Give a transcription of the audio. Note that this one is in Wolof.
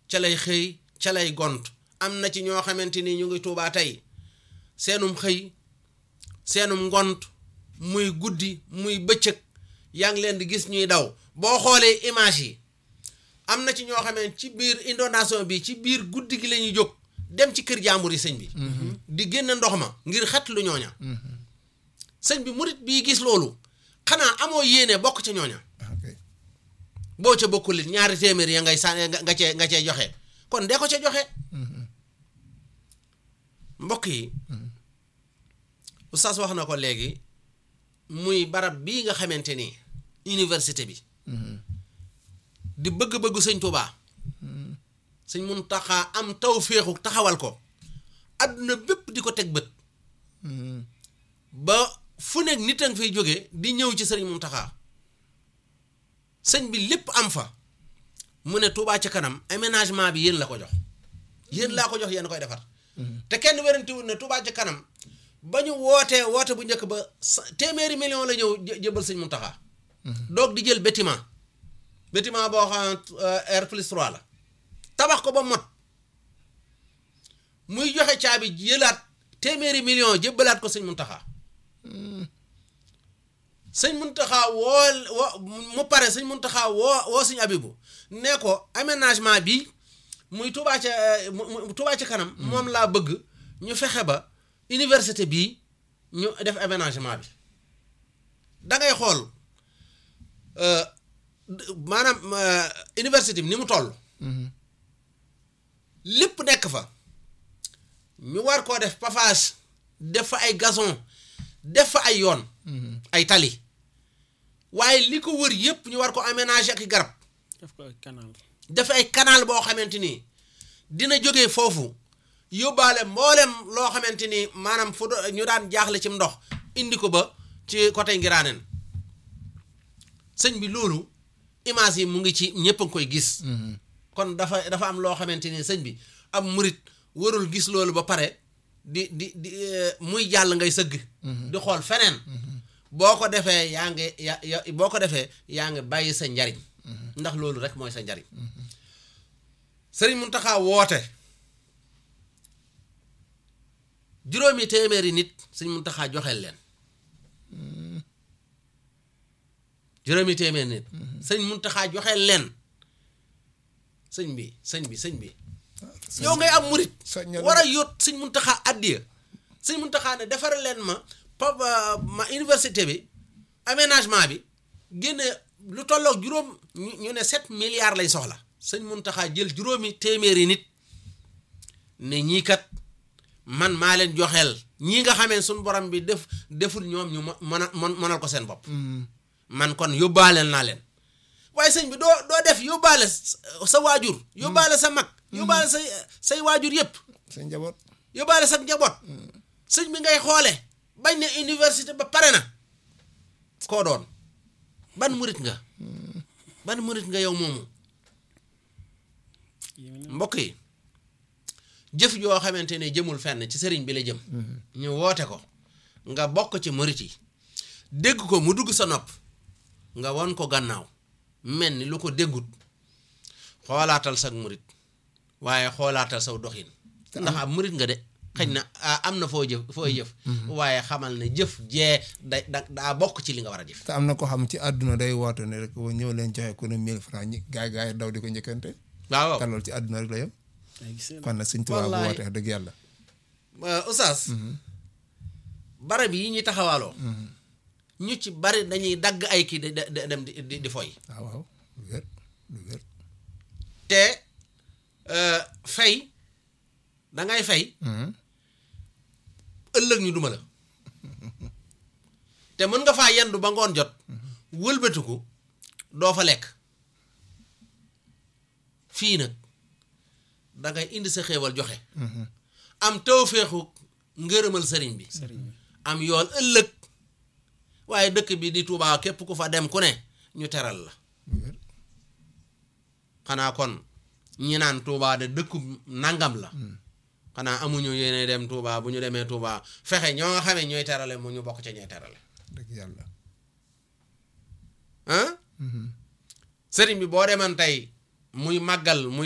ca lay xëy ca lay gont am na ci ñoo xamante ni ñu ngi tuubaa tey seenum xëy seenum ngont muy guddi muy bëccëg yaa ngi leen di gis ñuy daw boo xoolee image yi am na ci ñoo xamee ci biir inondation bi ci biir guddi gi la ñuy jóg dem ci kër jàmbur yi sëñ bi di génn ndox ma ngir xet lu ñooña sëñ bi murit bii gis loolu xanaa amoo yéene bokk ca ñooña ok boo ca bokkul it ñaari téeméer ya ngay sànni nga cee nga cee joxe kon dee ko ca joxe mbokk yi oustaz wax na ko léegi muy barab bii nga xamante ni université bi di bëgg-bëggu sëñ Tuubaa sëñ Muntaxa am taw féexu taxawal ko adduna bépp di ko teg bët ba fu nekk nit a nga fay jóge di ñëw ci sëriñ Muntaxa sëñ bi lépp am fa mu ne Tuubaa ca kanam aménagement bi yéen la ko jox yéen laa ko jox yéen koy defar te kenn werantewul ne Tuubaa ca kanam ba ñu wootee woote bu njëkk ba sa- téeméeri million la ñëw jë- jëbal sëñ Muntaxa doog di jël bâtiment bâtiment boo xam ne R plus 3 la tabax ko ba mot muy joxe caabi jëlaat téeméeri million jëbbalaat ko sëñ Muntaxa sëñ Muntaxa woo woo mu pare sëñ Muntaxa woo woo sëñ Abibu ne ko aménagement bi muy Tuubaa ca mu- mu- Tuubaa ca kanam moom laa bëgg ñu fexe ba université bii ñu def aménagement bi da ngay xool euh, d- maanaam euh, université bi ni mu toll lépp nekk fa ñu war koo def pavage def fa ay gazon def fa ay yoon ay tali waaye li ko wër yépp ñu war ko aménager ak i garab def ko ak canal def ay canal boo xamante ni dina jógee foofu yóbbaale mboolem loo xamante ni maanaam fu do- ñu daan jaaxle ci ndox indi ko ba ci côté Ngiraaneen sëñ bi loolu image yi mu ngi ci ñëpp a ngi koy gis. kon dafa dafa am loo xamante ni sëñ bi am murit warul gis loolu ba pare di di di eh, muy jàll ngay sëgg. di xool feneen. boo ko defee yaa ngi ya ya boo ko defee yaa ngi bàyyi sa njariñ. ndax loolu rek mooy sa njariñ. sëriñ Muntaxa woote juróomi téeméeri nit sëriñ Muntaxa joxeel leen. juróomi téeméeri nit. sëriñ Muntaxa joxeel leen. sëñ bi sëñ bi sëñ bi yow ngay am murit soññal na war a yóot sëñ Muntaxa addiya sëñ Muntaxa ne defaral leen ma pa ma université bi aménagement bi génne lu tolloog juróom ñu ñu ne sept milliards lañ soxla sëñ Muntaxa jël juróomi téeméeri nit ne ñii kat man maa leen joxeel ñii nga xamee suñ borom bi def deful ñoom ñu mën a mënal ko seen bopp man kon yóbbaaleel naa leen waaye sëñ bi doo doo def yóbbaale sa waajur yóbbaale sa mag yóbbaale say say waajur yépp sa njaboot yóbbaale sa njaboot sëñ bi ngay xoole bañ ne université ba pare na koo doon ban murit nga ban murit nga yow moomu mbokk yi jëf joo xamante ne jëmul fenn ci sëriñ bi la jëm ñu woote ko nga bokk ci murit yi dégg ko mu dugg sa nopp nga won ko gannaaw mel ni lu ko déggut xoolaatal sag murit waaye xoolaatal saw doxin ndax am murit nga de xëy na ah, am na foo jëf foo jëf waaye xamal ne jëf jee da da daa bokk ci li nga war a jëf te am na ko xam ci àdduna day woote ne rek wa ñëw leen joxe ku ne 1000 francs ñi gaay gaay daw di ko njëkkante waaw te loolu ci àdduna rek la yem ay gis nga kon nag Sëñ Tuubaa bu Wallaay. woote wax dëgg yàlla Euh, Oustaz barab yi ñuy taxawaaloo ñu ci bari dañuy dagg ay kii di di- dem di di di foy waaw waaw lu wér lu wér te euh, fay dangay fay ëllëg ñu duma la te mën nga faa yendu ba ngoon jot wëlbatiku doo fa lekk fii nag dangay indi sa xéewal joxe am tawféexu ngërëmal sëriñ bi sëriñ bi am yool ëllëg waaye dëkk bi di Tuubaa képp ku fa dem ku ne ñu teral la lu wér xanaa kon ñi naan Tuubaa de dëkku nangam la xanaa amuñu yéene dem Tuubaa bu ñu demee Tuubaa fexe ñoo nga xamee ñooy terale mu ñu bokk ca ñooy terale dëgg yàlla ah sëriñ bi boo deman tey muy màggal muy